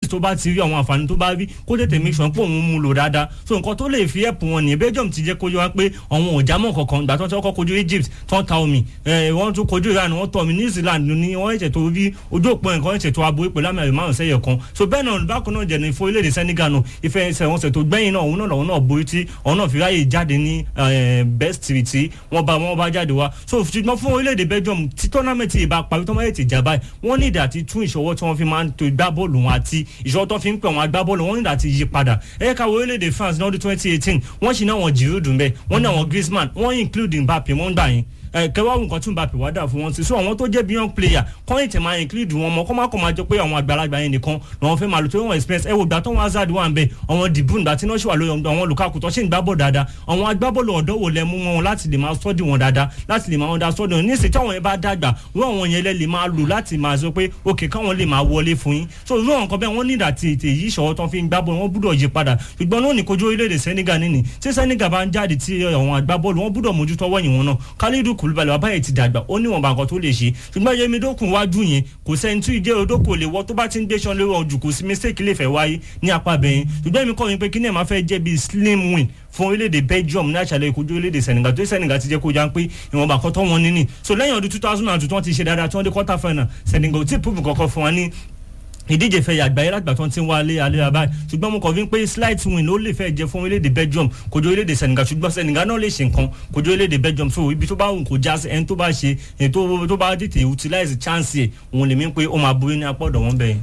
tó bá ti rí àwọn àǹfààní tó bá rí kó tètè make sure pé òun mú lò dáadáa so nǹkan tó lè fi ẹ̀pù wọn ní belgium ti jẹ́ kó yọ wá pé àwọn ò jámọ́ kankan ìgbà tó ń tọ́kọ́ kojú egypt tó ń ta omi wọ́n tún kojú iran wọ́n tọ́ omi new zealand ní wọ́n ẹ̀jẹ̀ tó rí ojú òpó nǹkan ẹ̀jẹ̀ tó aborí pẹ̀lú àmì márùn sẹ́yẹ̀ kan so bẹ́ẹ̀ náà bákan náà jẹ̀ni fún orílẹ̀-èdè senegal náà ìfẹ́ ìṣẹ̀wọ̀nsẹ̀ tó gbẹ̀yìn náà òun náà lọ́wọ́ náà borí tí òun náà fi ráyè jáde ní best three tí wọ́n bá wọ́n bá jáde wá so ṣùgbọ́n fún orílẹ̀-èdè belgium tí tournament yìí bá parí tó máa ti jà báyìí wọ́n ní ìdá àti tún ìṣọwọ́ tí wọ́n fi máa ń to gbá bọ́ọ̀lù wọn àti ìṣọwọ́ tó fi ń pè wọn agbá bọ́ọ̀lù wọn ní ìdá àti yí padà ẹ̀yẹ́ ká orílẹ̀-èdè france ní ọdún twenty eighteen wọ́n ṣì ní àwọn giroud mbẹ́ wọ́n ní àwọn griezmann wọ́n include mbappe wọ́n gbà yín kẹwàá nǹkan tún Mbappe wá dà fún wọn sí so àwọn tó jẹ́ beyond player kọ́yìn tẹ̀ máa include wọn mọ́ kọ́ máa kọ́ máa jọ pé àwọn àgbàlagbà yẹn nìkan lọ́wọ́ fẹ́ máa lò tó wọ́n experience ẹ wò gbà tó wọn Hazard wà ń bẹ àwọn De Bruyne gbà tí náà ṣì wà lórí àwọn Lukaku tó ṣì ń gbá bọ̀ dáadáa àwọn agbábọ́ọ̀lù ọ̀dọ́ wò lẹ mú wọn láti lè máa study wọn dáadáa láti lè máa understudy wọn níṣẹ́ táwọn yẹn bá dàgbà wọ́n àwọn yẹn lẹ́ lè máa lò láti máa sọ pé ok káwọn lè máa wọlé fún yín so irú àwọn kan bẹ́ẹ̀ wọ́n nígbà tí ètè yìí ṣọwọ́ tán fi ń gbá bọ́ọ̀lù wọ́n gbúdọ̀ yí padà ṣùgbọ́n náà ní kojú orílẹ̀-èdè Senegal nínú tí Senegal bá ń jáde tí àwọn agbábọ́ọ̀lù wọ́n gbúdọ̀ mójútó wọ́yìn wọn náà Kalidou Koulibaly wàbáyé ti dàgbà ó níwọ̀nba nǹkan tó lè ṣe ṣùgbọ́n yẹmi dókun wájú yẹn kò sẹ́ni tí ìjẹ́ odókò lè wọ́ tó bá ti ń gbéṣan lórí ọjù kò sí mistake lè fẹ́ wáyé ní apá bẹ̀yìn ṣùgbọ́n èmi kọ́ mi pé kí ni ẹ̀ máa fẹ́ jẹ́ bíi slim win fún orílẹ̀-èdè Belgium ní àṣàlẹ̀ ìkojú orílẹ̀-èdè Senegal tó Senegal ti jẹ́ kó já pé ìwọ̀nba kan tó wọn níní so lẹ́yìn ọdún two thousand and two tí wọ́n ti ṣe dáadáa tí wọ́n dé quarter final Senegal tí prove kankan fún wa ní ìdíje fẹ́ yàgbá yẹn lágbà tó ń ti ń wá alẹ́ alẹ́ abáyé ṣùgbọ́n mo kàn fi ń pé slight win ló lè fẹ́ jẹ fún orílẹ̀-èdè Belgium kojú orílẹ̀-èdè Senegal ṣùgbọ́n Senegal náà lè ṣe nǹkan kojú orílẹ̀-èdè Belgium so ibi tó bá wù kó já sí ẹni tó bá ṣe ẹni tó bá tètè utilize chance ẹ̀ òun lè mí pé ó máa borí ní apá ọ̀dọ̀ wọn bẹ́ẹ̀.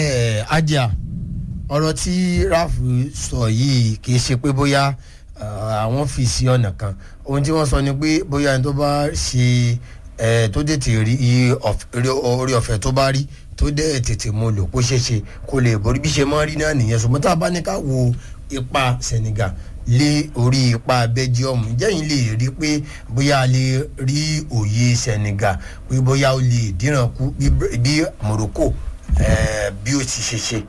ẹ ajá ọ̀rọ̀ tí Ralph sọ yìí kì í ṣe pé bóyá àwọn fi sí ọ̀nà kan ohun tí wọ́n sọ ni pé bóyá ẹni tó bá ṣe tó tètè rí orí ọ̀fẹ́ tó bá rí tó dẹ́ tètè mo lò kó ṣeé ṣe kó lè borí bí ṣe máa rí náà nìyẹn ṣùgbọ́n tá a bá ní ká wo ipa Senegal lé orí ipa Belgium jẹ́yìn lè rí pé bóyá a lè rí òye Senegal pé bóyá ó lè díràn kú bí Morocco bí ó ti ṣe ṣe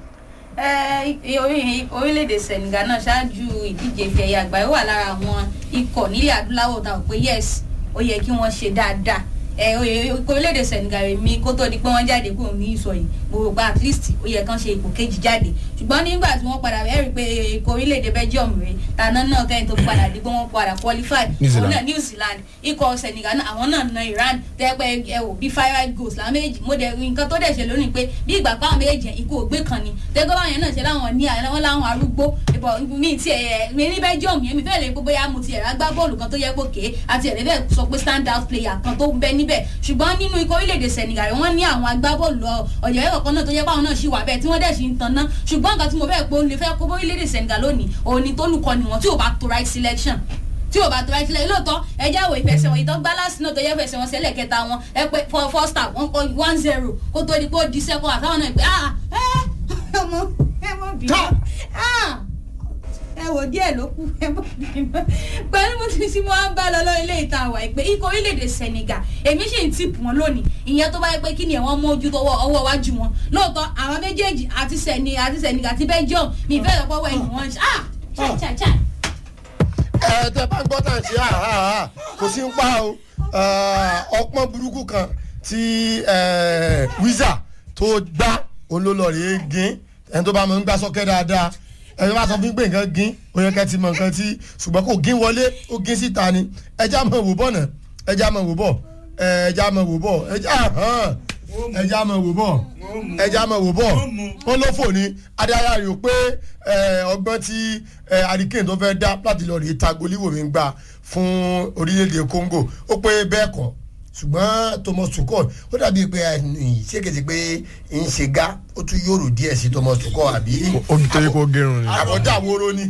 orílẹ̀-èdè Senegal náà ṣáájú ìdíje ìfẹ̀yà àgbáyé wà lára àwọn ikọ̀ nílẹ̀ adúláwọ̀ tá a pé yes ó yẹ kí wọ́n ṣe dáadáa ẹ orílẹ̀-èdè Senegal mi kó tó di pé wọ́n jáde kúrò ní ìsọ̀ yìí mo rò pé at least ó yẹ kán ṣe ipò kejì jáde ṣùgbọ́n nígbà tí wọ́n padà ẹ rí i pé ikọ̀ orílẹ̀-èdè Belgium rè tàná náà kẹ́yìn tó padà di pé wọ́n padà qualify òun náà New Zealand ikọ̀ Senegal náà àwọn náà na Iran tẹ́pẹ́ ẹ wò bí five goals làwọn méjì mo dẹ̀ nǹkan tó dẹ̀ ṣe lónìí pé bí ìgbà pàwọn méjì ikú ògbé kan ni tẹ́gbọ́n báyẹn náà ṣe láwọn ní àwọn láwọn arúgbó ìbọ̀ mi ti ẹ̀ mi ní Belgium yẹn mi fẹ́ lè gbogbo ya mo ti ẹ̀rọ agbá bọ́ọ̀lù kan tó yẹ kó kéé àti ẹ̀rẹ́ bẹ́ẹ̀ sọ pé stand out player kan tó ń bẹ níbẹ̀ ṣùgbọ́n nínú ikọ̀ orílẹ̀-èdè Senegal wọ́n ní àwọn agbábọ́ọ̀lù ọ̀yọ́ ẹ̀kọ́ kan náà tó yẹ báwọn náà ṣì wà bẹ́ẹ̀ tí wọ́n dẹ̀ ṣì ń tan ná ṣùgbọ́n nǹkan tí mo fẹ́ pé ó lè fẹ́ kó orílẹ̀-èdè Senegal lónìí òun ni tó lùkọ́ ni wọ́n tí ò bá to right selection tí o bá tó right sílẹ̀ lóòótọ́ ẹjẹ́ àwọ̀ ìfẹsẹ̀ wọn ìtọ́ gbálásì náà tó yẹ fẹsẹ̀ wọn sẹ́lẹ̀ kẹta wọn ẹ pé first half wọn kọ one zero kó tó di pé ó di second half táwọn náà pé ah ẹ ọmọ ẹ mọ bìí ah ẹ wò díẹ̀ ló kù ẹ mọ bìí pẹ̀lú mo ti sí mo á ń bá lọ lọ ilé ìta àwà ìpè ikọ̀ orílẹ̀-èdè Senegal èmi sì ń tìpù wọn lónìí ìyẹn tó bá yẹ pé kí ni ẹ̀wọ̀n mójú tọwọ́ ọwọ́ iwájú wọn lóòótọ́ àwọn méjèèjì àti Senegal àti Senegal àti Belgium mi ìfẹ́ lọ́pọ̀ wẹ̀ ni wọ́n ṣe ah ṣáì ṣáì ṣáì ẹ tẹ bá ń gbọ́ tàn sí àhàhà kò sí ń pa o ọpọ́n burúkú kan tí wíṣà tó gbá olólọ́ọ̀rẹ́ gín ẹni tó bá mọ̀ ń gbá sọ́kẹ́ dáadáa ẹni bá sọ fún pé nǹkan gín ó yẹ kẹ́ ti mọ̀ nǹkan tí ṣùgbọ́n kò gín wọlé ó gín síta ni ẹja mọ̀ wò bọ̀ náà ẹja mọ̀ wò bọ̀ ẹja mọ̀ wò bọ̀ ẹja hàn ẹja mọ̀ wò bọ̀ ẹja mọ̀ wò bọ̀ wọ́n ló fò ní adára rè ó pé ọgbọ́n tí hurricane tó fẹ́ dá láti lọ rèé ta goliwoo mi gbà fún orílẹ̀-èdè Congo ó pé bẹ́ẹ̀ kọ́ ṣùgbọ́n Thomas Tuchel ó dàbí pé ṣégeṣe pé ń ṣe gá ó tún yòrò díẹ̀ sí Thomas Tuchel àbí. ó ń torí kó gẹrun ni. àbọ̀dá wóró ni.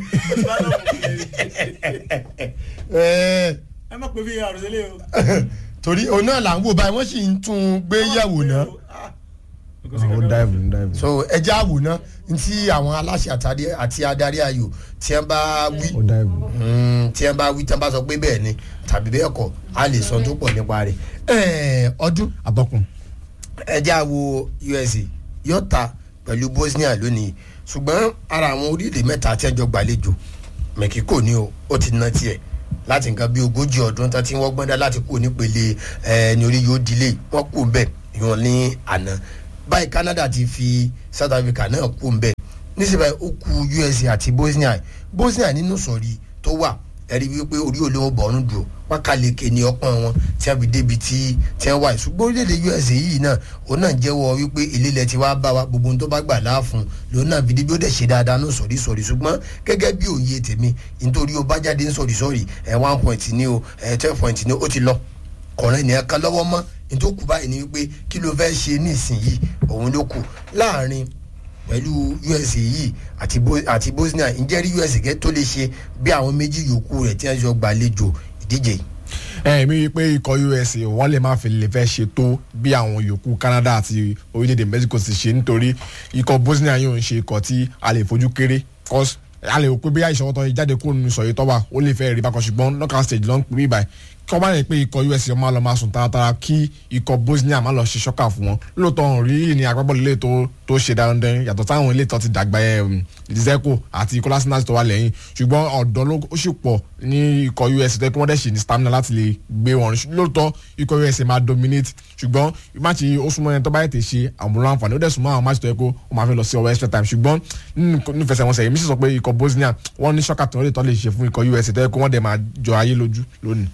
ẹ má pè fi àròsílẹ̀ o. torí òun náà là ń wò báyìí wọ́n sì ń tún un gbé yẹ̀wò náà ó dáìbò ń dáìbò. so ẹjẹ́ àwò náà ntí àwọn aláṣẹ àti adarí ayò tí wọ́n bá wí ó dáìbò. tí wọ́n bá wí tí wọ́n bá sọ pé bẹ́ẹ̀ ni tàbí bẹ́ẹ̀ kọ́ a lè sọ tó pọ̀ nípa rẹ̀ ẹ̀ẹ́ ọdún atọ́kùn. ẹjẹ́ àwò USA yóò ta pẹ̀lú Bosnia lónìí ṣùgbọ́n ara àwọn orílẹ̀ mẹ́ta tí ẹjọ́ gbàlejò Mexico ni o ó ti ná tiẹ̀ láti nǹkan bí ogójì ọdún tán tí wọ́n gbọ́n dá láti kú nípele ẹ̀ ní orí yóò dilé wọ́n kú bẹ́ẹ̀ ìwọ̀n ní àná báyìí Canada ti fi South Africa náà kú ń bẹ̀ nísìnyí ó kù USA àti Bosnia Bosnia nínú sọ̀rí tó wà ẹ̀rí wípé orí olówó bọ̀ọ̀rùn dùn pákàlẹ́kẹ̀ ní ọpọ́n wọn tí wọ́n fi débi tí tí wọ́n wà ṣùgbọ́n orílẹ̀-èdè USA yìí náà òun náà jẹ́wọ́ wípé ìlélẹ̀ tí wàá bá wa gbogbo ohun tó bá gbà láàfún lòun náà fi débi ó dẹ̀ ṣe dáadáa ní sọ̀rí sọ̀rí ṣùgbọ́n gẹ́gẹ́ bí òye tèmi nítorí ó bá jáde ní sọ̀rí sọ̀rí ẹ̀ one point ní o ẹ̀ twelve point ní o ó ti lọ kọ̀ọ̀rẹ́ ní ẹ̀ka lọ́wọ́ mọ́ nítorí kù báyìí ni wípé kí ló fẹ́ ṣe nísìnyìí òun ló kù láàrin pẹ̀lú USA yìí àti Bo- àti Bosnia ǹjẹ́ rí USA gẹ́ tó lè ṣe bí àwọn méjì yòókù rẹ̀ tí wọ́n jọ gbàlejò ìdíje yìí. ẹ mi rí i pé ikọ̀ USA wọ́n lè má fi lè fẹ́ ṣe tó bí àwọn yòókù Canada àti orílẹ̀-èdè Mexico ti ṣe nítorí ikọ̀ Bosnia yóò ń ṣe ikọ̀ tí a lè fojú kéré cause a lè rò pé bí àìsàn tó jáde kúrò nínú ìsọ̀rí tó wà ó lè fẹ́ rí bákan ṣùgbọ́n knockout stage ló ń pè mí báyìí kí wọ́n bá yẹ pé ikọ̀ USA máa lọ máa sùn taratara kí ikọ̀ Bosnia máa lọ ṣe ṣọ́kà fún wọn lóòótọ́ ọ̀hún rí ní agbábọ́ọ̀lù ilé tó tó ṣe dandan yàtọ̀ táwọn ilé tó ti dàgbà ẹ̀ Dzeko àti Kolasinac tó wà lẹ́yìn ṣùgbọ́n ọ̀dọ́ ló ó sì pọ̀ ní ikọ̀ USA tó yẹ kí wọ́n dẹ̀ ṣe ní stamina láti lè gbé wọn lóòótọ́ ikọ̀ USA máa dominate ṣùgbọ́n máàcì ó súnmọ́ ẹni tó bá yẹ tè ṣe àmúlò àǹfààní ó dẹ̀ súnmọ́ àwọn máàcì tó yẹ kó ó máa fi lọ sí ọwọ́ extra time ṣùgbọ́n nínú ìfẹsẹ̀wọnsẹ̀ yìí mi sì sọ pé ikọ̀ Bosnia wọ́n ní ṣọ́kà tó lè tọ́ lè ṣe fún ikọ̀ USA tó yẹ kó wọ́n dẹ̀ máa jọ ayé lójú lónìí.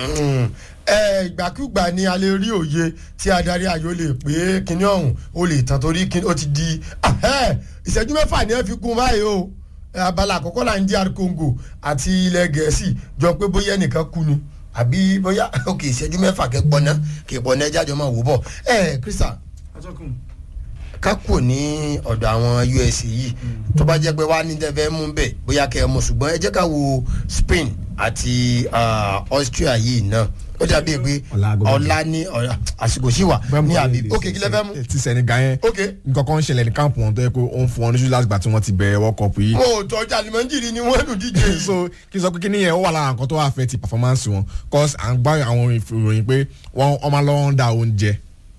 ẹ ìgbàkúgbà ni a lè rí òye tí adarí ayò lè pé kinní ọ̀hún ó lè tán torí kinní ó ti di ahẹ́, ìṣẹ́jú mẹ́fà ni wọ́n fi kún báyìí o ẹ, abala àkọ́kọ́ là ń DR Congo àti ilẹ̀ gẹ̀ẹ́sì jọ pé bóyá ẹnìkan kú ni àbí bóyá ok ìṣẹ́jú mẹ́fà kẹ́ pọ́nà kẹ́ pọ́nà ẹja jọ máa wò bọ̀ ẹ Crystal ká kúrò ní ọ̀dọ̀ àwọn USA yìí tó bá jẹ́ pé wá ní tẹ́fẹ́ mú bẹ́ẹ̀ bóyá kẹ́ ẹ mú ṣùgbọ́n ẹ jẹ́ ká wo Spain àti ah, Austria yìí náà ó dàbí pé Ọ̀la aago méje. ọ̀la ní ọ̀la àsìkò sí wà ní àbí ok kí lẹ fẹ́ mú ti Senegal yẹn ok nǹkan kan ń ṣẹlẹ̀ ní káàpù wọn tó yẹ kó ó ń fún wọn ní ṣúlá àgbà tí wọ́n ti bẹ̀rẹ̀ World Cup yìí mo ò tọ́jú alimọ́njìrì ni wọ́n lù díje yìí. so kí n sọ pé kí nìyẹn ó wà lára nǹkan tó wà fẹ́ ti performance wọn cause à ń gbá àwọn ìròyìn pé wọ́n wọ́n máa lọ́wọ́ ń da oúnjẹ.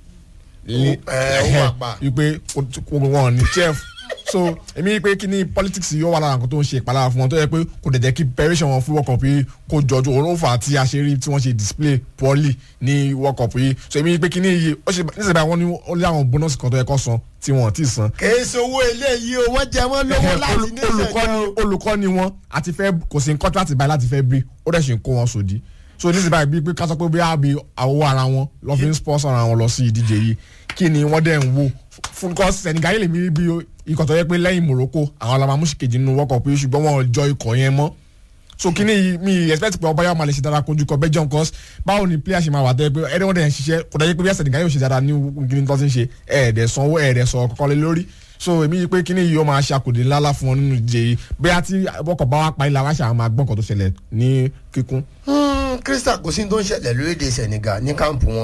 ẹ, ó wà pa. wípé wọn ní chef so èmi pé kí ni politics yóò wà lára nǹkan tó ń ṣe ìpalára fún wọn tó yẹ pé kò dẹ̀ jẹ́ kí preparation wọn fún World Cup yìí kó jọjú òun ló fà á tí a ṣe rí tí wọ́n ṣe display poorly ní World Cup yìí so èmi pé kí ni iye ó ṣe níṣẹ́ báyìí wọ́n ní ó lé àwọn bonus kan tó yẹ kó san tí wọ́n ti san kèé sowó eléyìí o wọ́n jẹ wọ́n lówó láti ní olùkọ́ni olùkọ́ni wọn àti fẹ́ kò sí nǹkan láti báyìí láti fẹ́ bí ó dẹ̀ ṣe ń kó wọn sòdí so ní síbáyìí bíi pé ká sọ pé bí àbí àwọ̀ ara wọn lọ́ fi ń sponsor ara wọn lọ sí ìdíje yìí kí ni wọ́n dẹ̀ ń wo fún kọ́ Senegal lè mi rí bí ikọ̀ tó yẹ pé lẹ́yìn Morocco àwọn alamamúsì kejì nínú World Cup yìí ṣùgbọ́n wọn ò jọ ikọ̀ yẹn mọ́ so kí ni mi expect pé ọba yà máa lè ṣe dára kojú kọ Belgium cause báwo ni player ṣe máa wà tẹ́ pé ẹni wọ́n dẹ̀ ń ṣiṣẹ́ kò dájú pé bí Senegal yóò ṣe dára ní gíní tó ti ń ṣe ẹ̀ẹ́dẹ̀ sanwó ẹ̀ẹ́dẹ̀ sọ kọ́kọ́ lé lórí so èmi yí pé kíní yìí ó máa ṣàkòdè ńláńlá fún wọn nínú ìdíje yìí bóyá tí ọkọ̀ bá wá pa ilé àwọn àṣà máa gbọ́n kan tó ṣẹlẹ̀ ní kíkún. Crystal kò sí ní tó ń ṣẹlẹ̀ lórílẹ̀‐èdè Senegal ní káàmpù wọn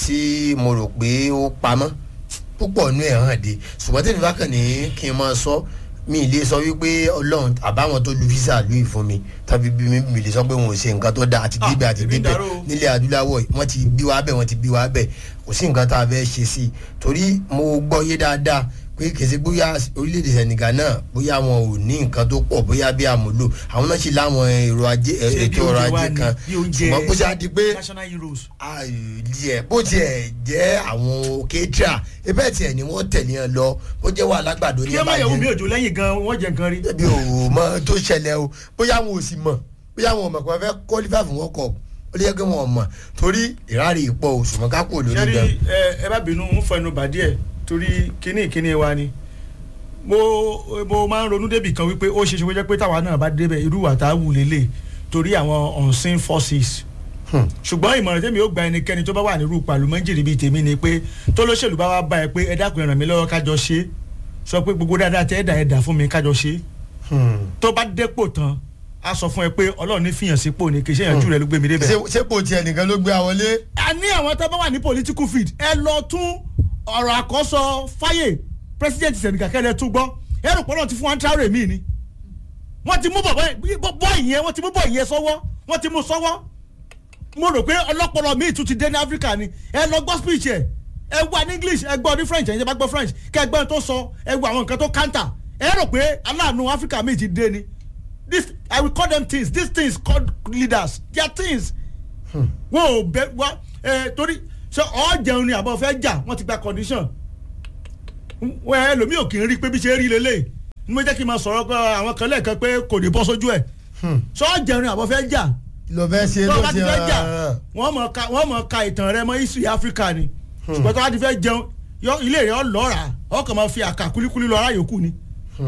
tí mo rò pé ó pamọ́ púpọ̀ nú ẹ̀ hàn dé ṣùgbọ́n tèmi bá kàn ní kí n máa sọ mi ì lè sọ wípé ọlọ́run àbáwọn tó lu visa lóyè fún mi tàbí bí mi mi lè sọ pé wọn ò ṣe nǹkan tó dáa àti débẹ̀ àti èmi débẹ̀ dàrú o. nílẹ̀ adúláwọ̀ yìí wọ́n ti bí wa bẹ̀ wọ́n ti bí wa bẹ̀ kò sí nǹkan tá a fẹ́ ṣe sí i torí mo gbọ́ yé dáadáa pé kèsì bóyá orílẹ̀-èdè Senegal náà bóyá wọn ò ní nǹkan tó pọ̀ bóyá bí àmúlò àwọn náà sì láwọn èrò ajé Ṣé bí ètò ọrọ̀ oúnjẹ wá ajé ni? kan Bí oúnjẹ ṣùgbọ́n bó ṣe á di pé national heroes. àìyẹ bó tiẹ̀ jẹ́ àwọn kétra ebẹ́ tiẹ̀ ni wọ́n tẹ̀lé yẹn lọ bó jẹ́ wà lágbàdo ní kí ẹ má yẹ̀wò mi òjò lẹ́yìn gan wọ́n jẹ nǹkan rí. ẹbí ò mọ tó ṣẹlẹ̀ o bóyá wọn ò sì mọ̀ bóyá wọn ò mọ̀ pé wọ́n fẹ́ qualify fún World Cup ó lè yẹ kí wọn ò mọ̀ torí ìrárí ìpọ̀ o ṣùgbọ́n ká kúrò lórí sẹ́rí gan. ẹ ẹ bá bínú ń fẹnu bà díẹ̀ torí kíní kíní wa ni mo mo máa ń ronú débì kan wípé ó ṣe ṣe kó jẹ́ pé táwa náà bá débẹ̀ irú wa tá a wù lélẹ̀ torí àwọn unseen forces ṣùgbọ́n ìmọ̀ràn tèmi ó gba ẹnikẹ́ni tó bá wà nírú pàlùmọ́jìrì bíi tèmi ni pé tó lóṣèlú bá wá bá ẹ pé ẹ dákun ẹ ràn mí lọ́wọ́ kájọ ṣe é sọ pé gbogbo dáadáa tẹ́ ẹ dà ẹ dà fún mi kájọ ṣe é tó bá dépò tán a sọ fún ẹ pé ọlọ́run ní fìyàn sípò ni kì í ṣe ìyànjú rẹ ló gbé mi débẹ̀ ṣé ṣé kò tiẹ̀ nìkan ló gbé àwọlé. a ní àwọn tó bá wà ní political field ẹ lọ tún ọ̀rọ̀ àkọ́sọ fáyè president Senegal kẹ́lẹ́ tún gbọ́ ẹ rò pé náà ti fún wa ń traore mi ni wọ́n ti mú bọ̀ ìyẹn wọ́n ti mú bọ̀ ìyẹn sọ́wọ́ wọ́n ti mú sọ́wọ́ mo rò pé ọlọ́pọ̀lọ́ mi tún ti dé ní Africa ni ẹ lọ gbọ́ speech ẹ ẹ wà ní English ẹ gbọ́ ní French ẹ bá gbọ́ French kẹ ẹ gbọ́ tó sọ ẹ gbọ́ àwọn nǹkan tó counter ẹ rò pé aláàánú Africa mi ti dé ni this I will call them things these things called leaders they are things wọn ò bẹ wá ẹ torí ṣe ọ jẹun ni àbọ̀ fẹ́ jà wọ́n ti gba condition wẹ́ ẹlòmíì ò kì í rí pé bí ṣe rí lélẹ̀ ní mo jẹ́ kí n máa sọ̀rọ̀ pé àwọn kan lẹ́ẹ̀kan pé kò ní bọ́ sójú ẹ̀ sọ jẹrin àbọ̀ fẹ́ jà lọ fẹ́ ṣe tó ló bá ti ṣe fẹ́ jà hàn. wọ́n mọ̀ ká wọ́n mọ̀ ka ìtàn rẹ mọ́ history Africa ni ṣùgbọ́n tó bá ti fẹ́ jẹun yọ ilé rẹ̀ ọ lọ́ra ọkàn máa fi àkà kúlíkúlí lọ ara yòókù ni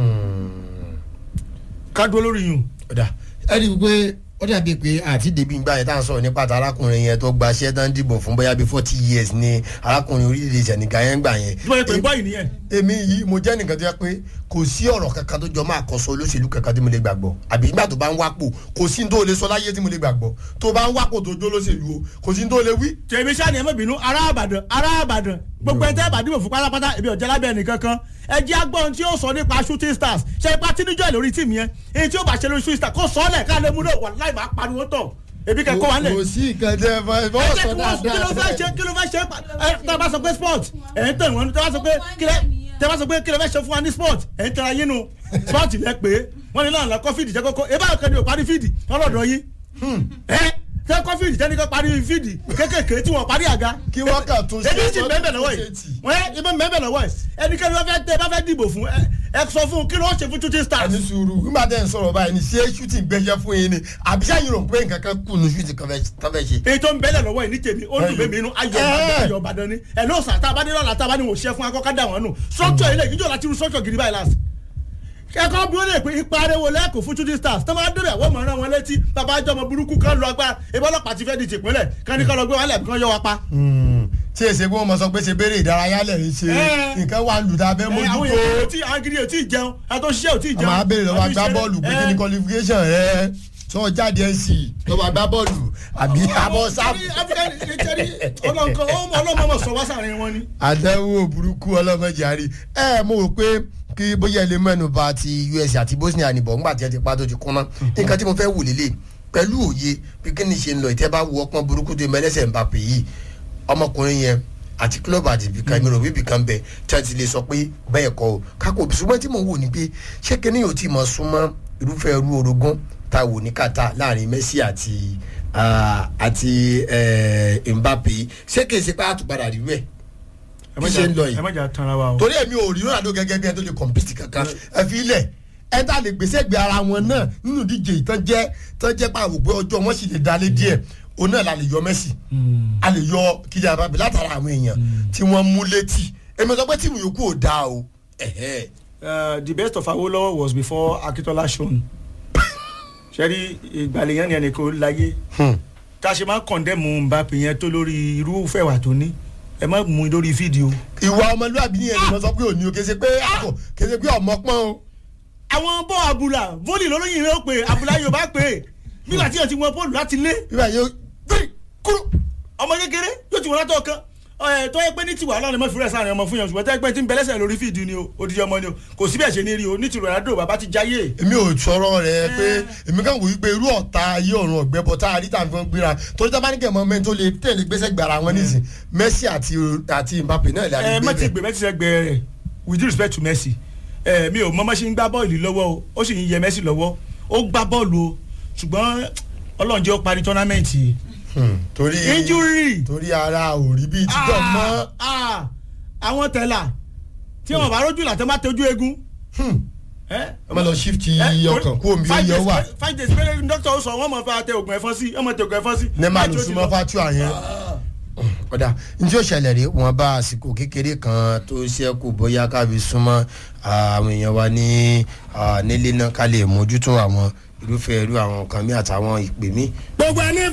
ká dúró lórí yùn. ọ̀dà ẹ rí i pé ó dàbí pé àti débi ìgbà yẹn tá à ń sọ̀rọ̀ nípa ta arákùnrin yẹn tó gba iṣẹ́ tán dìbò fún bóyá bíi forty years ni arákùnrin orílẹ̀-èdè Senegal yẹn gbà yẹn. bí wọ́n yẹ pé bọ́ọ̀lì nìyẹn. èmi yìí mo jẹ́ nìkan tó yẹ pé kò sí ọ̀rọ̀ kankan tó jọ máa kọ́sọ olóṣèlú kankan tí mo lè gbàgbọ́ àbí nígbà tó bá ń wápò kò sí ní tó lè sọ láyé tí mo lè gbàgbọ́ tó bá ń wápò tó jó olóṣèlú o kò sí ní tó lè wí. tèmi sani ẹ má bínú ará àbàdàn ará àbàdàn gbogbo ẹtẹ ìbàdìbò fún pátápátá èmi ọ̀jẹ̀ lábẹ́ ẹnìkan kan ẹ jẹ́ agbọ́n tí ó sọ nípa shooting stars ṣe ipa tí níjọ́ lórí tíìmù yẹn èyí tí ó bá ṣe lórí shooting stars kó sọ ọ́ lẹ̀ ká lè mú náà wà láì máa pariwo tọ̀ ebi kẹ́kọ̀ọ́ wà lẹ̀. kò sí nǹkan tẹ́ ẹ fọ́ ẹ ẹ fọ́ jẹ́ sọ kí wọ́n kí ló fẹ́ ṣe dáadáa. kí ló fẹ́ ṣe ẹ tẹ́ bá sọ pé sport ẹ̀ ń tẹ̀ wọ́n tẹ́ bá sọ pé kí lẹ́ tẹ́ bá sọ pé kí ló fẹ́ ṣe fún wa ní sport ẹ̀ ń tẹ́ra yín nu sport lẹ pé wọ́n ní náà lọ́kọ́ fídì jẹ́ kókó ẹ bá kàn ní o parí fídì ọlọ́dọ̀ yín ẹ tẹ́ kọ́ fídì jẹ́ ní kó parí fídì kékèké tí wọ́n parí àga kí wọ́n kàn tún ṣe ebi sì wọ́n mẹ́bẹ̀ tún lọ́wọ́ ṣe yìí tì. wọ́n yẹ ibi mẹ́bẹ̀ lọ́wọ́ yìí ẹnikẹ́ni wọ́n fẹ́ tẹ bá fẹ́ dìbò fún ẹ ẹ sọ fún un kí ló ń ṣe fún shooting stars. ẹni sùúrù nígbà tẹ́ ń sọ̀rọ̀ báyìí ni ṣé shooting gbẹ́jẹ́ fún yín ni àbí sáyìn rò pé nǹkan kan kù ní shooting kan fẹ́ kan fẹ́ ṣe. èyí tó ń bẹ́lẹ̀ lọ́wọ́ yìí ní tèmi ó dùn mí inú ayọ̀ Ìbàdàn ayọ̀ Ìbàdàn ni ẹ̀ ló sà tá a bá ní lọ́la tá a bá ní wò ṣẹ́ fún akọ́kọ́ dà wọ́n nù structure ilé ìjọ láti rú structure gidi báyìí láti. kẹ́kọ̀ọ́ bí wọ́n lè pé ipa ariwo lẹ́kọ̀ọ́ fún shooting stars tó máa débẹ̀ wọ́n mọ̀ ọ́n wọn létí bàbá àjọmọ burúkú kan lọ agbára ìbọn ọlọ́pàá ti fẹ́ di tìpínlẹ̀ kan ní kọ́ lọ gbé wọn lẹ̀ kán yọ wa pa. tí èsè pé wọ́n mọ sọ pé ṣe béèrè ìdárayá lẹ̀ ń ṣe Ẹ. nǹkan wà lù tá a fẹ́ ẹ, àwọn mójútó èèyàn ò tí àwọn gidi ò tí ì jẹun àtọ́ ṣiṣẹ́ ò tí ì a jẹun. máa béèrè lọ́wọ́ àbí agbá ṣeré. bọ́ọ̀lù pé Ẹ, kí ni qualification rẹ sọ jáde nc lọ́wọ́ agbá bọ́ọ̀lù àbí abọ́ sáfù. ọlọ́nkọ ọlọ́mọ sọ wá sàárín wọn ni. àdánwò burúkú ọlọ́mọdé àárí ẹ mo rò pé kí bóyá ilé mẹ́nu bà ti us àti bosnia nìbọ̀ ńgbà tí ẹ ti pa tó ti kúnná nǹkan tí mo fẹ́ wù lélẹ̀ pẹ̀lú òye bí kí ni ṣe ń lọ ìtẹ́ bá wù ọpọ́n burúkú tó mẹ́lẹ́sẹ̀ ń bá pè yìí ọmọkùnrin yẹn àti club àti ibìkan mi rò bí ibìkan bẹ tí a ti lè sọ pé bẹ́ẹ̀ kọ́ o kákò ṣùgbọ́n tí mo wò ni pé ṣé kí ni yóò ti mọ̀ súnmọ́ irúfẹ́ irú orogún tá a wò ní kàtà láàrin messi àti ah, àti eh, mbappe ṣé kì í ṣe pé àtúpadà rí rẹ̀ bí ṣe ń lọ yìí ẹ má jà tanra wa o. torí èmi ò rí ronaldo gẹ́gẹ́ bí ẹ tó lè compete kankan ẹ fi ilẹ̀ ẹ tá lè gbèsè gbé ara wọn náà nínú ìdíje ìtàn jẹ́ tán jẹ́ pàwọ́ pé ọjọ́ wọn sì lè dalé díẹ̀ òun náà la lè yọ Messi a lè yọ Kylian Mbappe látara àwọn èèyàn tí wọ́n mú létí èmi sọ pé tíìmù yòókù ò dáa o ẹ̀hẹ́. Uh, the best of Awolowo was before Akintola shone. sẹ́rí ìgbàlẹ̀ yẹn ni ẹnì kan láyé tá a ṣe máa ń kọ̀ndẹ́mù Mbappe yẹn tó lórí irúfẹ́ wà tó ní ẹ má mú un lórí fídíò. ìwà ọmọlúwàbí yẹn ni mo sọ pé òní o kése pé àpò kése pé ọmọ pọ́n o. àwọn bọ́ àbúlà vólì lólóyìn rẹ̀ ó pè àbúlà yorùbá pè é nígbà tí yẹn ti wọ bọ́ọ̀lù láti lé bíbá yóò gbé kúrò. ọmọ kékeré yóò ti wọ́n látọ̀ kan ẹ tó yẹ pé ní tiwa ọlọ́run mọ́ fúrẹ́ sáà ọmọ fún yẹn ṣùgbọ́n tẹ́ pé tí ń bẹ́lẹ́sẹ̀ lórí fídíò ni o odidi ọmọ ni o kò síbẹ̀ ṣe ní rí o ní ti Ronaldo bàbá ti jáyé. èmi ò sọ̀rọ̀ rẹ̀ pé èmi kàn wò wípé irú ọ̀tá ayé ọ̀run ọ̀gbẹ́ bọ̀ tá a rí tàbí wọn gbéra torí tá a bá ní kẹ̀mọ́ mẹ́rin tó lè tẹ̀lé gbèsè gbàrà wọn nísìn Messi àti àti Mbappe náà lè ẹ àdìgbé mẹ́tì bẹ̀. gbé mẹ́tì sẹ́gbẹ́ rẹ̀ with due respect to Messi ẹ mi ò mọ́mọ́ ṣe ń gbá bọ́ọ̀lù lọ́wọ́ o ó sì ń yẹ Messi lọ́wọ́ ó gbá bọ́ọ̀lù o ṣùgbọ́n Ọlọ́run jẹ́ ó parí tọ́námẹ́ǹtì yìí Hmm, torí injury torí ara ò rí bíi títọ̀ mọ́. Ah, ah, àwọn tẹ̀là tí wọn bá rójú làtọ́ bá tọ́jú eégún. Hmm, ẹ ẹ má lọ shift ọkàn kú omi five oyè days wà. pé- five days péré dókítà ó sọ wọn mọ̀ fẹ́ tẹ oògùn ẹ̀fọn sí ọmọ tẹ oògùn ẹ̀fọn sí. ní máa lù Láti ó ti súnmọ́ lọ. fatua yẹn. ọ̀dà njẹ́ òṣèlè rí wọn bá àsìkò kékeré kan tó ṣẹ́kù bóyá kábi súnmọ́ àwọn èèyàn wa ní ah, nílé náà ká lè mójútó àwọn irúfẹ́ irú àwọn nǹkan mi àtàwọn ìpè mí. gbogbo ẹni